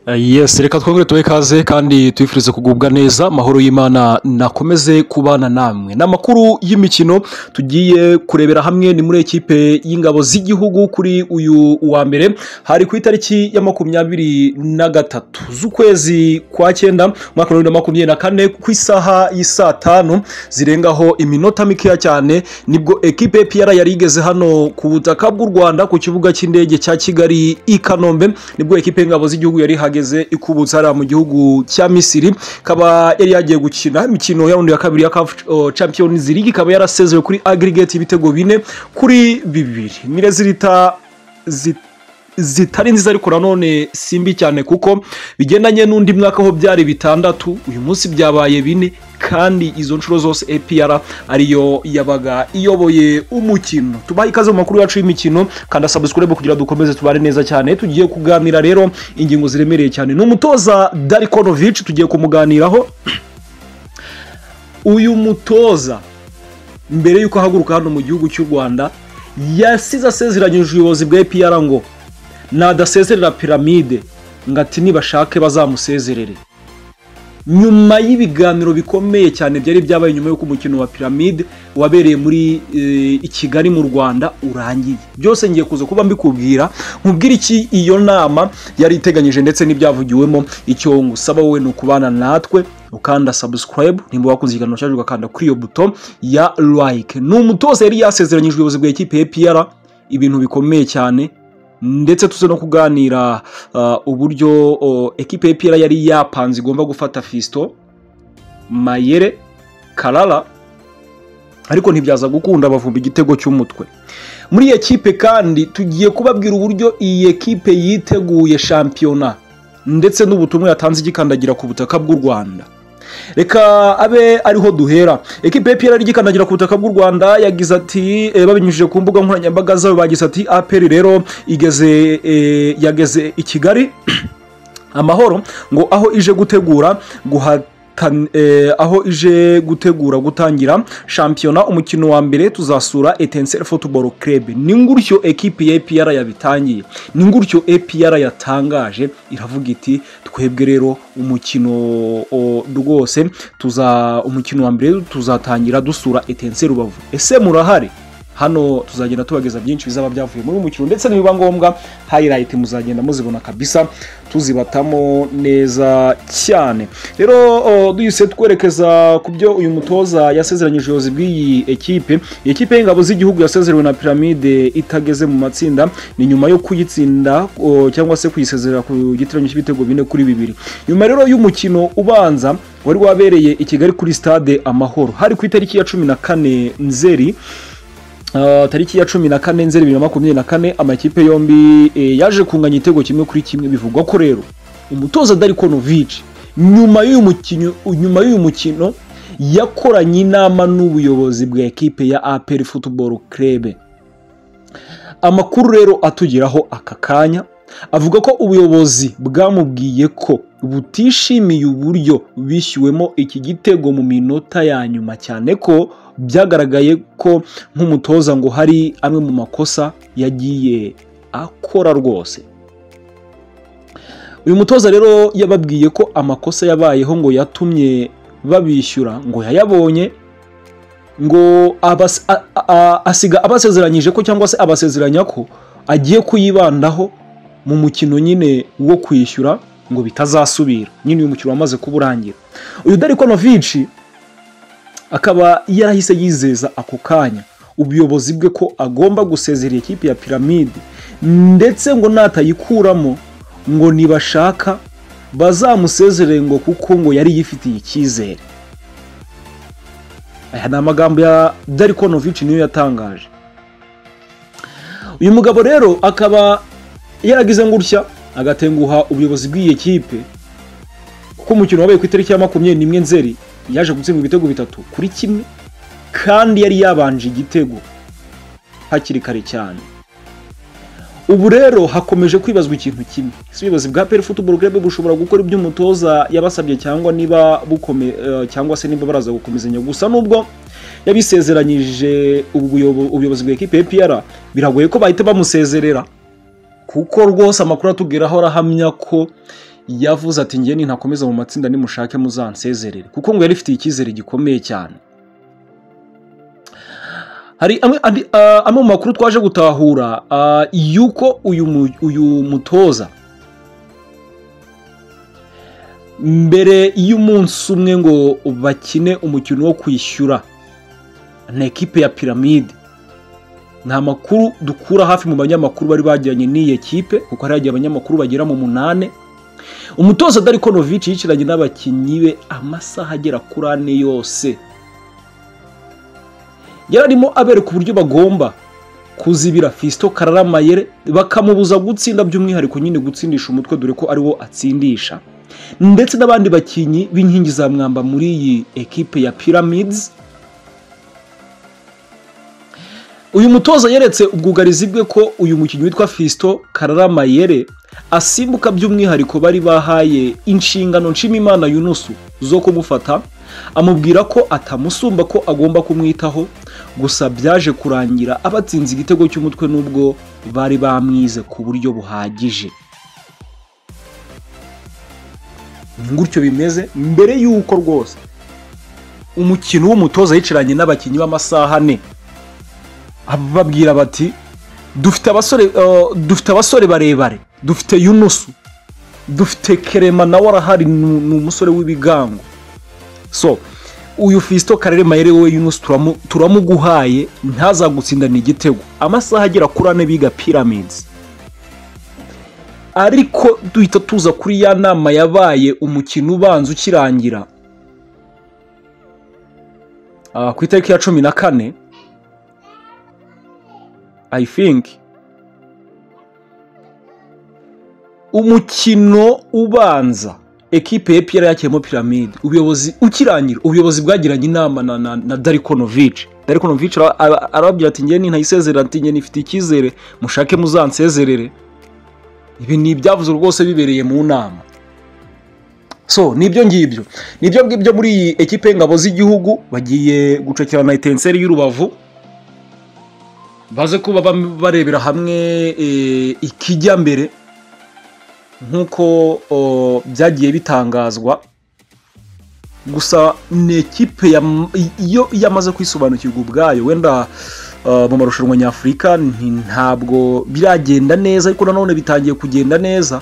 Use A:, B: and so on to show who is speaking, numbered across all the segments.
A: Yes reka twongere tubahe ikaze kandi tubifurize kugubwa neza amahoro y'imana nakomeze kubana namwe ni amakuru y'imikino tugiye kurebera hamwe ni muri ekipe y'ingabo z'igihugu kuri uyu wa mbere hari ku itariki ya makumyabiri na gatatu z'ukwezi kwa cyenda umwaka wa bibiri na makumyabiri na kane ku isaha y'isaa tanu zirengaho iminota mikeya cyane nibwo ekipe piyara yari igeze hano ku butaka bw'u rwanda ku kibuga cy'indege cya kigali i kanombe nibwo ekipe y'ingabo z'igihugu yari ihagaze yageze ikubutse hariya mu gihugu cya misiri ikaba yari yagiye gukina imikino yawundi ya kabiri ya kafu champions league ikaba yarasezewe kuri aggregate ibitego bine kuri bibiri mire zirita zita zitari nziza ariko nanone si mbi cyane kuko bigendanye n'undi mwaka aho byari bitandatu uyu munsi byabaye bine kandi izo nshuro zose APR ariyo yabaga iyoboye umukino tubaha ikaze mu makuru yacu y'imikino kandi subscribe kugira dukomeze tubare neza cyane tugiye kuganira rero ingingo ziremereye cyane ni umutoza Darikonovic tugiye kumuganiraho uyu mutoza mbere y'uko ahaguruka hano mu gihugu cy'u Rwanda yasize asezeranyije ubuyobozi bwa APR ngo nadasezerera piramide ngo ati nibashake bazamusezerere nyuma y'ibiganiro bikomeye cyane byari byabaye nyuma y'uko umukino wa piramide wabereye muri i kigali mu rwanda urangiye byose ngiye kuza kuba mbikubwira nkubwira iki iyo nama yari iteganyije ndetse n'ibyavugiwemo icyo ngusaba wowe ni ukubana natwe ukanda subscribe nimba wakunze ikiganiro cyacu ugakanda kuri iyo buto ya like ni umutoza yari yasezeranyije ubuyobozi bwa ekipe ya piyara ibintu bikomeye cyane ndetse tuze no kuganira uburyo ekipe y'ipira yari yapanze igomba gufata fisito mayere karara ariko ntibyaza gukunda bavumba igitego cy'umutwe muri iyi ekipe kandi tugiye kubabwira uburyo iyi ekipe yiteguye shampiyona ndetse n'ubutumwa yatanze igikandagira ku butaka bw'u rwanda reka abe ariho duhera ekipe y'ipira igikandagira ku butaka bw'u rwanda yagize ati babinyujije ku mbuga nkoranyambaga zabo bagize ati aperi rero igeze yageze i kigali amahoro ngo aho ije gutegura guhata aho ije gutegura gutangira shampiyona umukino wa mbere tuzasura etenseri futuboro kerebe ni ngutyo ekipi ya epiyara yabitangiye ni ngutyo epiyara yatangaje iravuga iti twebwe rero umukino rwose tuza umukino wa mbere tuzatangira dusura etenseri rubavu ese murahari hano tuzagenda tubageza byinshi bizaba byavuye muri uyu mukino ndetse nibiba ngombwa hayirayiti muzagenda muzibona kabisa tuzibatamo neza cyane rero duhise twerekeza ku byo uyu mutoza yasezeranyije ubuyobozi bw'iyi ekipe iyi ekipe y'ingabo z'igihugu yasezerewe na piramide itageze mu matsinda ni nyuma yo kuyitsinda cyangwa se kuyisezerera ku giteranyo cy'ibitego bine kuri bibiri nyuma rero y'umukino ubanza wari wabereye i kigali kuri stade amahoro hari ku itariki ya cumi na kane nzeri tariki ya cumi na kane nzeri bibiri na makumyabiri na kane amakipe yombi yaje kunganya igitego kimwe kuri kimwe bivugwa ko rero umutoza darikonovici nyuma y'uyu mukino yakoranye inama n'ubuyobozi bwa ekipe ya aperi futuboro kerebe amakuru rero atugeraho aka kanya avuga ko ubuyobozi bwamubwiye ko butishimiye uburyo bishyuwemo iki gitego mu minota ya nyuma cyane ko byagaragaye ko nk'umutoza ngo hari amwe mu makosa yagiye akora rwose uyu mutoza rero yababwiye ko amakosa yabayeho ngo yatumye babishyura ngo yayabonye ngo asiga abasezeranyije ko cyangwa se abasezeranya ko agiye kuyibandaho mu mukino nyine wo kwishyura ngo bitazasubira nyine uyu mukino wamaze kuba urangira uyu dariko novici akaba yarahise yizeza ako kanya ubuyobozi bwe ko agomba gusezerera ikipe ya piramide ndetse ngo natayikuramo ngo nibashaka bazamusezerere ngo kuko ngo yari yifitiye icyizere aya ni amagambo ya dariko novici niyo yatangaje uyu mugabo rero akaba yaragize ngutya agatenguha ubuyobozi bw'iyi kipe kuko umukino wabaye ku itariki ya makumyabiri n'imwe nzeri yaje gutsindwa ibitego bitatu kuri kimwe kandi yari yabanje igitego hakiri kare cyane ubu rero hakomeje kwibazwa ikintu kimwe ese ubuyobozi bwa peri futuboro kerebe bushobora gukora ibyo umutoza yabasabye cyangwa niba bukome cyangwa se niba baraza gukomezanya gusa nubwo yabisezeranyije ubuyobozi bwa ekipe ya biragoye ko bahita bamusezerera kuko rwose amakuru atugeraho arahamya ko yavuze ati ngewe nintakomeza mu matsinda nimushake muzansezerere kuko ngo yari ifitiye icyizere gikomeye cyane hari amwe andi- ah, amwe mu makuru twaje gutahura ah, yuko uyu mu- uyu mutoza mbere y'umunsi umwe ngo bakine umukino wo kwishyura na ekipe ya piramide nta makuru dukura hafi mu banyamakuru bari bagiranye n'iyi ekipe kuko hari hagiye abanyamakuru bagera mu munani umutoza Darko Novic yicaranye n'abakinnyi be amasaha agera kuri ane yose yari arimo abereka uburyo bagomba kuzibira Fiston Kararamayere bakamubuza gutsinda by'umwihariko nyine gutsindisha umutwe dore ko ariwo atsindisha ndetse n'abandi bakinnyi b'inkingi za mwamba muri iyi ekipe ya Pyramids uyu mutoza yeretse ubwugarizi bwe ko uyu mukinnyi witwa Fiston Kararamayere asimbuka by'umwihariko bari bahaye inshingano nshimimana Yunusu zo kumufata amubwira ko atamusumba ko agomba kumwitaho gusa byaje kurangira abatsinze igitego cy'umutwe n'ubwo bari bamwize ku buryo buhagije ni gutyo bimeze mbere y'uko rwose umukino w'umutoza yicaranye n'abakinnyi b'amasaha ane babwira bati dufite abasore eh, dufite abasore barebare dufite yunusu dufite kerema nawe arahari ni ni umusore w'ibigango so uyu fisito karere mayere we yunusu turamu- turamuguhaye ntazagutsindana igitego amasaha agera kuri ane biga pyramids ariko duhita tuza kuri ya nama yabaye umukino ubanza ukirangira Ah, ku itariki ya cumi na kane I think umukino ubanza ekipe ya Pierre yakiyemo piramide ubuyobozi ukirangira ubuyobozi bwagiranye inama na, na, na Darikonovic Darikonovic ara- ara- arababwira ati njye ntayisezerera ati njye nifite icyizere mushake muzansezerere ibi ni ibyavuze rwose bibereye mu nama so nibyo ngibyo nibyo ngibyo muri iyi ekipe y'ingabo z'igihugu bagiye gucakirana na etenseri y'urubavu baze kuba bam- barebera hamwe eh, ikijya mbere nk'uko o, byagiye bitangazwa gusa ni ekipe yam- iyo yamaze kwisobanukirwa ubwayo wenda ah, mu marushanwa nyafurika nti- ntabwo biragenda neza ariko nanone bitangiye kugenda neza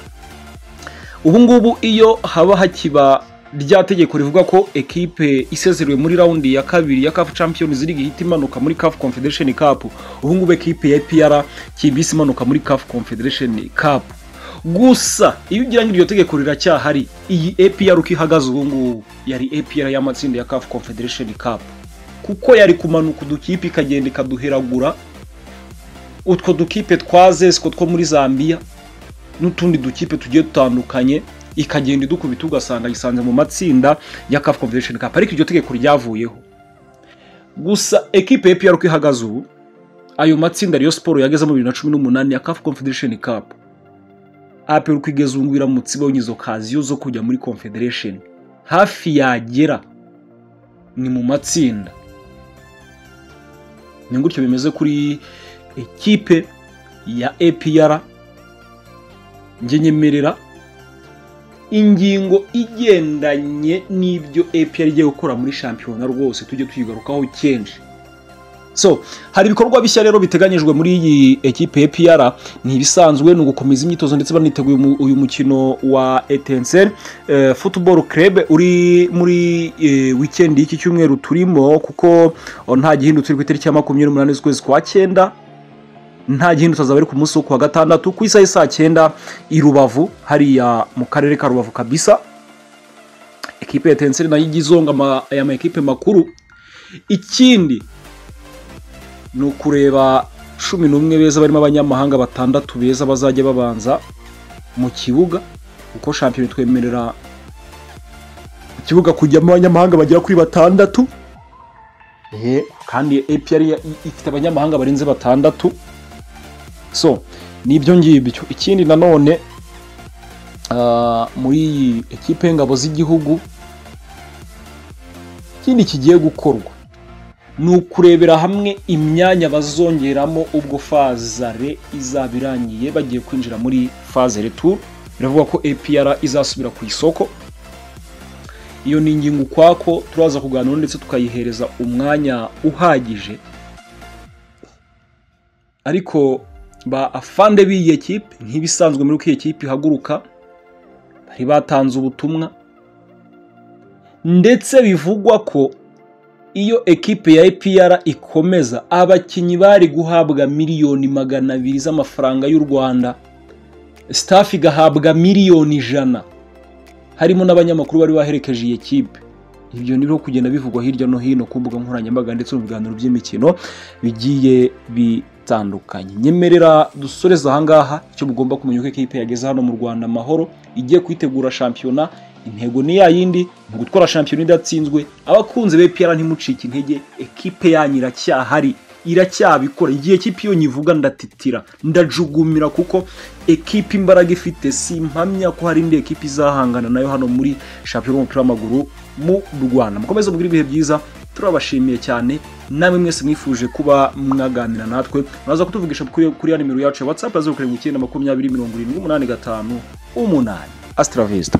A: ubu ngubu iyo haba hakiba rya tegeko rivuga ko ekipe isezerewe muri raundi ya kabiri ya CAF Champions League ihita imanuka muri CAF Confederation Cup ubu ngubu ekipe ya APR kibisi imanuka muri CAF Confederation Cup gusa iyo ugira ngo iryo tegeko riracyahari iyi APR uko ihagaze ubu ngubu yari APR y'amatsinda ya CAF Confederation Cup kuko yari kumanuka udukipe ikagenda ikaduheragura utwo dukipe twa zesiko two muri Zambia n'utundi dukipe tugiye dutandukanye ikagenda idukubita ugasanga yisanze mu matsinda ya CAF Confederation Cup ariko iryo tegeko ryavuyeho gusa ekipe ya PRK ihagaze ubu ayo matsinda Rayon Sport yagezemo bibiri na cumi n'umunani ya CAF Confederation Cup APR kwigeza ubu iramutse ibonye izo kaziyo zo kujya muri Confederation hafi yagera ni mu matsinda ni gutyo bimeze kuri ekipe ya APR njye nyemerera ingingo igendanye n'ibyo APR igiye gukora muri shampiyona rwose tujye tuyigarukaho kenshi so hari ibikorwa bishya rero biteganyijwe muri iyi ekipe ya APR ni ibisanzwe ni ugukomeza imyitozo ndetse baniteguye umu- uyu mukino wa Etincelle eh, Football Club uri muri eh, weekend y'iki cyumweru turimo kuko oh, nta gihindutse ku itariki ya makumyabiri n'umunani z'ukwezi kwa cyenda nta gihindi utazaba ari ku munsi wo kuwa gatandatu ku isaha saa cyenda i rubavu hariya mu karere ka rubavu kabisa ekipe ya tenseri nayo ijya izonga ama- aya ma ekipe makuru ikindi ni ukureba cumi n'umwe beza barimo abanyamahanga batandatu beza bazajya babanza mu kibuga kuko shampiyona twemerera mu kibuga kujyamo abanyamahanga bagera kuri batandatu Ehe, kandi APR ya- ifite abanyamahanga barenze batandatu so nibyo ngibyo ikindi nanone ah, muri iyi ekipe y'ingabo z'igihugu ikindi kigiye gukorwa ni ukurebera hamwe imyanya bazongeramo ubwo fazare izaba irangiye bagiye kwinjira muri fazere tour biravuga ko APR izasubira ku isoko iyo ni ingingo ukwako turaza kuganira ndetse tukayihereza umwanya uhagije ariko ba afande b'iyi ekipe nk'ibisanzwe muri uko iyi ekipe ihaguruka bari batanze ubutumwa ndetse bivugwa ko iyo ekipe ya APR ikomeza abakinnyi bari guhabwa miliyoni magana abiri z'amafaranga y'u Rwanda staff igahabwa miliyoni ijana harimo n'abanyamakuru bari baherekeje iyi ekipe ibyo ni kugenda bivugwa hirya no hino ku mbuga nkoranyambaga ndetse mu biganiro by'imikino bigiye bitandukanye nyemerera dusoreza ahangaha icyo mugomba kumenya uko ekipe yageze hano mu rwanda amahoro igiye kwitegura shampiyona intego ni ya yindi ni gutwara shampiyona idatsinzwe abakunzi be piyara ntimucike intege ekipe yanyu iracyahari iracyabikora igihe ekipi iyo nyivuga ndatitira ndajugumira kuko ekipi imbaraga ifite si impamya ko hari indi ekipi izahangana nayo hano muri shampiyona y'umupira w'amaguru mu rwanda mukomeze mugire ibihe byiza turabashimiye cyane namwe mwese mwifuje kuba mwaganira natwe muraza kutuvugisha kuri kuri ya nimero yacu ya watsapu ya zeru karindwi icyenda makumyabiri mirongo irindwi umunani gatanu umunani asitara